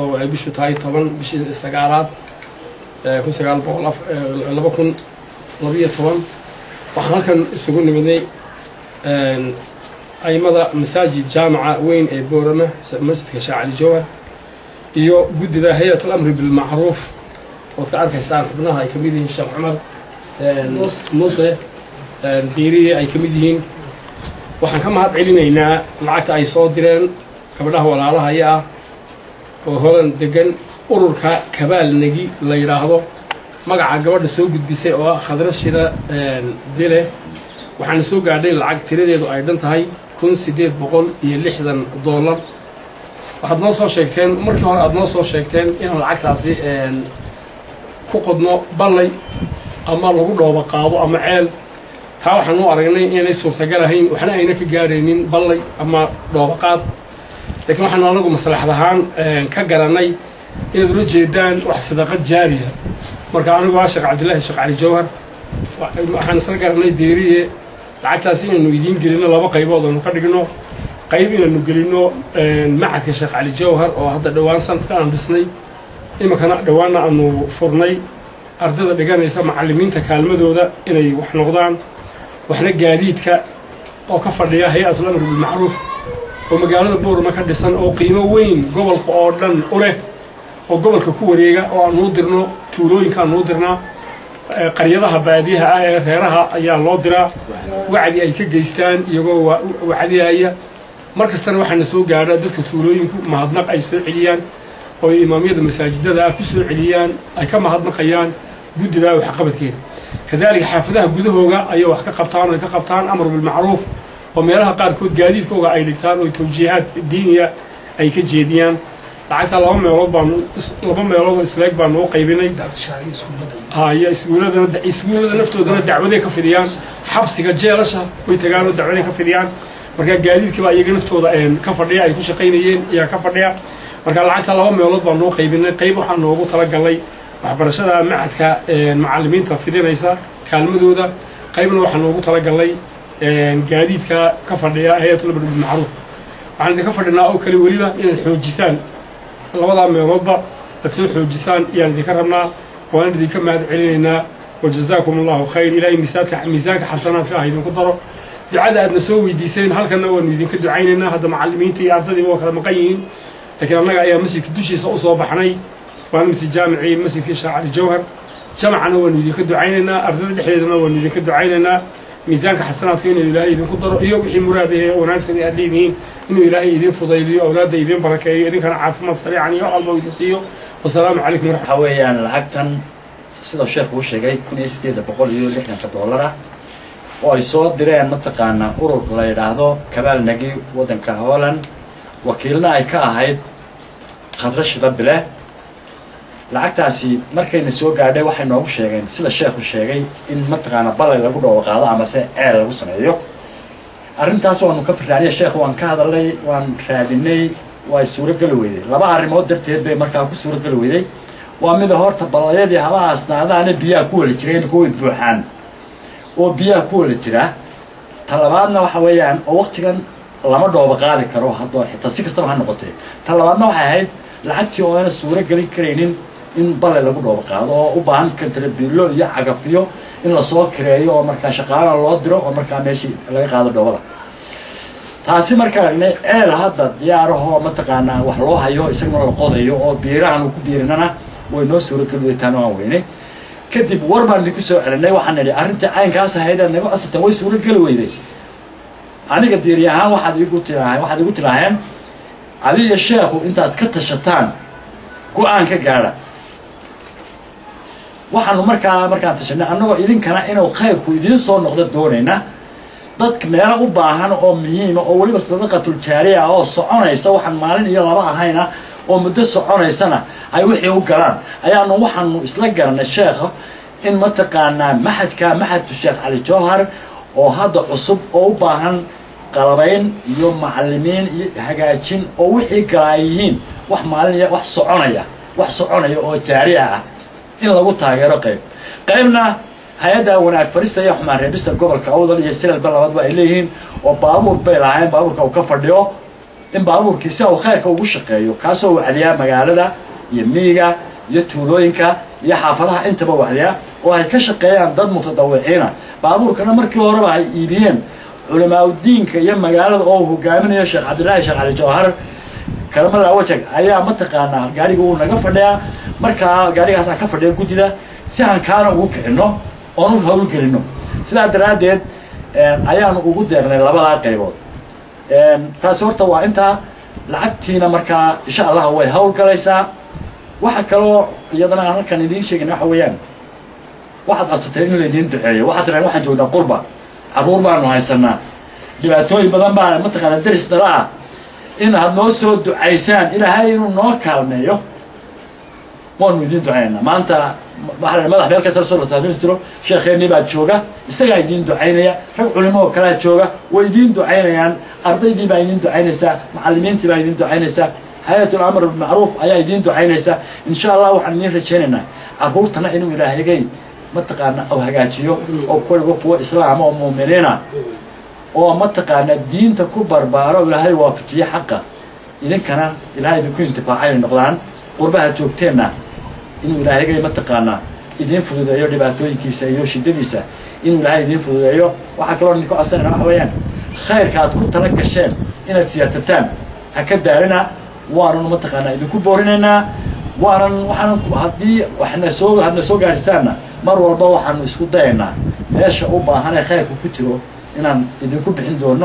oo ay bishu tahay toban bishii sagaalaad kun sagaal boqol laba kun labiyo toban waxaan halkan isugu nimidnay aimada masaajid jaamaca weyn ee boorama masjidka sheekh cali jawhar iyo guddida hay-at alamri bilmacruuf ood ka arkaysaan xubnaha ay ka mid yihiin sheekh cumar muuse diiriye ay ka mid yihiin waxaan ka mahad celinaynaa lacagta ay soo direen gabdhaha walaalahaya ah oo hodan degan ururka kabaal negi la yidhaahdo magaca gabadha soo gudbisay oo ah khadrashida dile waxaana soo gaadhay lacag tiradeedu ay dhan tahay kun siddeed boqol iyo lixdan dollar waxaad noo soo sheegteen markii hore aad noo soo sheegteen inaan lacagtaasi ku qodno ballay ama lagu dhooba qaado ama ceel taa waxaan u aragnay inaynay suurtagal ahayn waxna ayna ka gaaraynin ballay ama dhoobaqaad laakiin waxaanu anagu maslaxad ahaan ka garanay inaad ula jeedaan wax sadaqad jaariya marka anigu waa sheekh cabdillahi sheekh cali jawhar waxaan isla garanay deeriye lacagtaasi inaynu idiin gelino laba qaybood aynu ka dhigno qayb inaynu gelino macadka sheekh cali jawhar oo hadda dhowaan sanadka aan dhisnay iminkana dhowaanna aanu furnay ardada dhiganaysa macallimiinta kaalmadooda inay wax noqdaan waxna gaadiidka oo ka fadhiya hay-atul amri bilmacruuf oo magaalada boorama ka dhisan oo qiimo weyn gobolka oo dhan u leh oo gobolka ku wareega oo aanuu dirno tuulooyinka aanuu dirnaa qaryadaha baadiyaha ah ee reeraha ayaa loo diraa wacdi ay ka geystaan iyagoo wacdiyaya mar kastana waxaana soo gaadha dadka tuulooyinku mahadnaq ay soo celiyaan oo imaamyada masaajidada ah ku soo celiyaan ay ka mahadnaqayaan guddidaa waxqabadkeeda kadalika xaafadaha gudahooga ayay wax ka qabtaan oo ay ka qabtaan amar bilmacruuf oo meelaha qaarkood gaadiidkooga ay dhigtaan oo tawjiihaad diiniya ay ka jeediyaan lacagta laba meelood baanu laba meelood oo isleeg baanu u qaybinay haya iskuuladana iskuullada naftoodana dacwaday ka fidiyaan xabsiga jeelasha way tagaan oo dacwaday ka fidiyaan marka gaadiidkiiba iyaga naftooda ka fadhiya ay ku shaqaynayeen iyaa ka fadhiya marka lacagta laba meelood baan noo qaybinay qayb waxaa noogu talagalay waxbarashada macadka macallimiinta fidinaysa kaalmadooda qaybna waxaa noogu talagalay gaadiidka ka fadhiya hay-atul amri bilmacruuf waxaan idinka fadhinaa oo kale weliba inaad xoojisaan labadaa meeloodba aad soo xoojisaan ayaan idinka rabnaa waan idinka mahad celinaynaa wajazaakum allahu khayr ilaahay miisaanka miisaanka xasanaadka ah idinku daro ducada aadna soo weydiiseen halkanna waanu idinka ducaynaynaa hadda macallimiinta iyo ardadiiba waa kala maqan yihiin laakiin annaga ayaa masjidka dushiisa u soo baxnay waana masjid jaamicii masjidkii sheekh cali jawhar jamacana waanu idinka ducaynaynaa ardada dhexdeedana waanu idinka ducaynaynaa miisaanka xasanaadka inuu ilaahay idinku daro iyo wixii muraad ee wanaagsan ee aad leedihiin inuu ilaahay idin fudaydiyo awlaadda idin barakeeyo idinkana caafimaad sariican iyo wax walba idin siiyo wasalaamu calaykum waxaa weeyaan lacagtan sida sheekhu uu sheegay kun iyo siddeeda boqol iyo lixdanka dollar ah oo ay soo direen mataqaanaa urur la yidhaahdo kabaal nagi waddanka holland wakiilna ay ka ahayd khadra shida bile lacagtaasi markayna soo gaadhay waxay noogu sheegeen sida sheekhu sheegay in mataqaanaa balay lagu dhoobo qaado amase ceel lagu sameeyo arrintaas waanu ka firraaniya sheekhu waan ka hadalnay waan raadinay way suurogeli weyday laba arrimood darteed bay markaa ku suurogeli weyday waa mida horta balayadii haba asnaadaane biyaha ku weli jireen kuway buuxaan oo biyaha ku weli jira ta labaadna waxa weeyaan oo waktigan lama dhoobo qaadi karo haddoo xitaa si kastaba ha noqotee ta labaadna waxay ahayd lacagtii oo ayna suuro gelin karaynin in bale lagu dhoobo qaado oo u baahan kantarbiilo iyo cagafiyo in lasoo kireeyo oo markaa shaqaala loo diro oo markaa meeshii laga qaado dhoobada taasi markaa ceel hadda diyaarahoo mataqaanaa wax loo hayo isagana la qodayo oo biirahan uu ku biirinana way noo suurogeli weytaan oo aan weynay kadib war baan idinku soo celinay waxaan nidhi arrintii caynkaas ahayd aad naga codsateen way suurogeli weyday aniga diiri ahaan waxaad igu tiraa waxaad igu tiraaheen adiga sheekhu intaad ka tashataan go-aan ka gaadha waxaanu markaa markaan tashanay annagoo idinkana inuu khayrku idiin soo noqdo doonayna dadka meelo u baahan oo muhiima oo weliba sadaqatul jaariya ah oo soconaysa waxaan maalin iyo laba ahayna oo muddo soconaysana ay wixii u galaan ayaanu waxaanu isla garanay sheekha in mataqaanaa maxadka maxadku sheekh cali jawhar oo hadda cusub oo u baahan qalabayn iyo macallimiin iyo hagaajin oo wixii galaa yihiin wax maalin wax soconaya wax soconaya oo jaariya ah in lagu taageero qayb qaybna hay-adda wanaag farista iyo xumaan reebista gobolka awdal iyo silalba labadba ay leeyihiin oo baabuur bay lahaayeen baabuurka uu ka fadhiyo in baabuurkii si uu khayrka ugu shaqeeyo kaasoo wacdiyaa magaalada iyo miyiga iyo tuulooyinka iyo xaafadaha intaba wacdiyaa oo ay ka shaqeeyaan dad mutadawiciina baabuurkana markii horeba ay iibiyeen culamaauddiinka iyo magaalada oo uu hogaaminayo sheekh cabdillaahi sheekh cali jawhar kalamala wajag ayaa mataqaanaa gaariga uu naga fadhiyaa markaa gaarigaasaa ka fadhiya guddida si aan kaana ugu kicinno oon u hawlgelinno sidaa daraaddeed ayaanu ugu deernay labadaa qaybood taasi horta waa intaa lacagtiina markaa insha allah way hawlgalaysaa waxa kaloo iyadana aan halkan idiin sheegin waxa weeyaan waxaad codsateen in laydiin duceeyo waxaad tiraan waxaan joognaa qurba carruur baanu haysanaa dhibaatooyin badan baa mataqaana deris dhala ah in aad noo soo ducaysaan ilaahay inuu noo kaalmeeyo waanu idiin ducaynaynaa maanta waxaa madax meel kasta soo lataamin jiro sheekheennii baa jooga isagaa idiin ducaynaya rag culimo oo kalea jooga way idiin ducaynayaan ardaydii baa idiin ducaynaysaa macallimiintii baa idiin ducaynaysaa hay-atul amr bilmacruuf ayaa idiin ducaynaysa insha allah waxaan idiin rajaynaynaa carruurtana inuu ilaahigay mataqaana u hagaajiyo oo kuwa kuwa islaama oo muuminiina oo mataqaana diinta ku barbaaro ilaahay waafajiye xaqa idinkana ilaahay idinku intifaaca inay noqdaan qurbaha joogteenna inuu ilaahigay mataqaanaa idiin fududeeyo dhibaatooyinkiisa iyo shiddadiisa inuu ilaahay idiin fududeeyo waxaa kaloo idinku codsanayna waxa weeyaan khayrka aad ku tala gasheen inaad siyaasataan ha ka daalina waanan mataqaanaa idinku boorinaynaa waanan waxaan haddii waxna soo hadna soo gaadhisaanna mar walba waxaanu isku dayaynaa meesha u baahan ee khayrka ku jiro inaan idinku bixin doono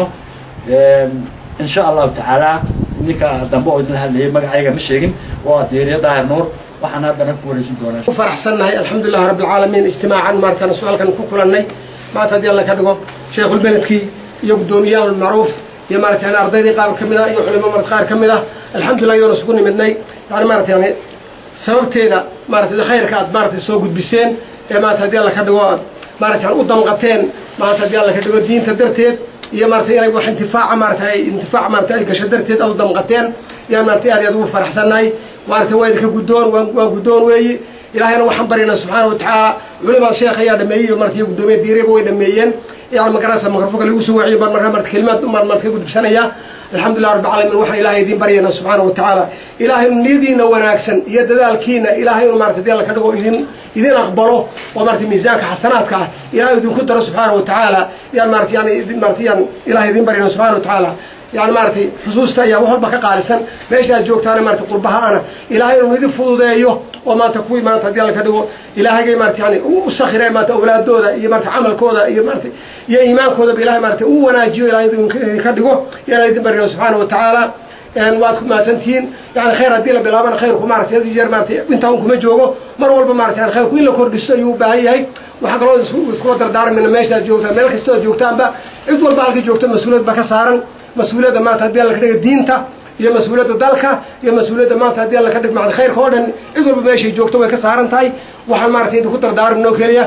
insha allahu tacaala ninka dambe oo idinla hadlayay magacayga ma sheegin waa diiriya daahir nuur waxaan haddana ku wareejin doonaa ku faraxsannahay alxamdulilah rabbi alcaalamiin ijtimaacan maartaan su-aalkan ku kulannay maanta haddii alla ka dhigo sheekhulbeledkii iyo guddoomiyaha almacruuf iyo maarata yani ardaydii qaar ka mid ah iyo culimo mar qaar ka mid ah alxamdulillah iyadoona isugu nimidnay yani maarata yani sababteeda maarata khayrka aad maarata soo gudbiseen ee maarata haddii alla ka dhigo aad maarata yani u damqateen maarata haddii alla ka dhigo diinta darteed iyo maarata inay wax intifaaca maarata ay intifaac maarata ay gasho darteed aad u damqateen yaan maarata aad iyo aad ugu faraxsannahay maarata waa idinka guddoon waa waa guddoon weeyi ilaahayna waxaan baryaynaa subxaana watacaala culimada sheekh ayaa dhameeyey iyo marata iyo guddoomiya diirayba way dhameeyeen yani magarasa mikrofonka lagu soo waciyo baan markaa marta kelimaad umar marta ka gudubsanaya alxamdulilah rabbi alamiin waxaan ilahay idiin baryaynaa subxaana wa tacaala ilaahay niyadiina wanaagsan iyo dadaalkiina ilaahay inu marata dii alla ka dhigo idin idin aqbalo oo marata miisaanka xasanaadka ah ilahay idinku daro subxaana wa tacaala yaan marata yani marata yaan ilahay idiin baryayna subxana wa tacaala yani maaratay xusuusta ayaa wax walba ka qaalisan meesha aad joogtaana maarata qurbaha-ana ilaahay inuu idin fududeeyo oo maanta kuwii maanta haddii alla ka dhigo ilaahagay maarata yani u sakhire maarata awlaadooda iyo maarata camalkooda iyo maarata iyo iimaankoodaba ilahay maarata u wanaajiyo ilahay idinka dhigo yaan idin barino subxaana wa tacaala waad ku mahadsantihiin yani khayr haddii la bilaabana khayrku maarata had jeer maarata intaa un kuma joogo mar walba maarata yani khayrku in la kordhiso ayuu u baahan yahay waxaa kaloo iskula dardaarmayna meeshaad joogtaan meel kastoo ad joogtaanba cid walba halka joogto mas-uuliyad ba ka saaran mas-uuliyadda maanta haddii alla ka dhiga diinta iyo mas-uuliyadda dalka iyo mas-uuliyadda maanta haddii alla ka dhig macna khayrka oo dhan cid walba meeshay joogto way ka saaran tahay waxaan maarata idinku dardaarminoo keliya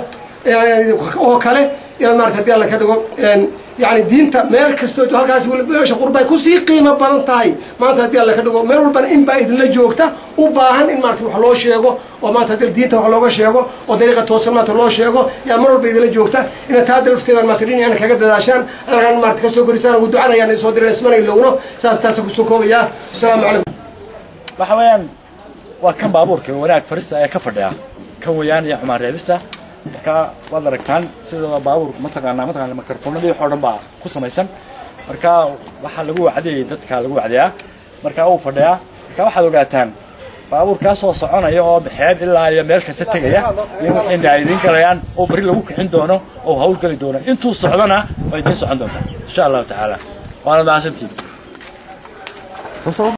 oo kale inaad maarata haddii alla ka dhigo yani diinta meel kastoo halkaas meesha qurbay kusii qiimo badan tahay maanta haddii alla ka dhigo meel walbana in baa idinla joogta u baahan in maarata wax loo sheego oo maanta haddii diinta wax looga sheego oo dariiqa toosan maanta loo sheego yaa mar walba idinla joogta inaad taada lafteeda maarata dhinacana kaga dadaashaan halkaan maarata kasoo korisaan ugu ducanayaan soo diran ismana ilowno saas taasa kusoo koobayaa asalaamu calaykum waxa weeyaan waa kan baabuurka wanaag farista ayaa ka fadhiya kan weeyaan iyo xumaan reebista marka waad aragtaan sida baabuur mataqaanaa mataqaana mikrofoonadii waxoo dhan baa ku samaysan marka waxaa lagu wacdiyay dadka lagu wacdiyaa marka uu fadhiyaa marka waxaad ogaataan baabuurkaasoo soconaya oo baxeeb ilaa iyo meel kasta tegaya iyo wixii ay idiin galayaan oo beri lagu kicin doono oo hawlgeli doono intuu socdona waa idiin socon doontaa insha allahu tacaala waana mahadsantiin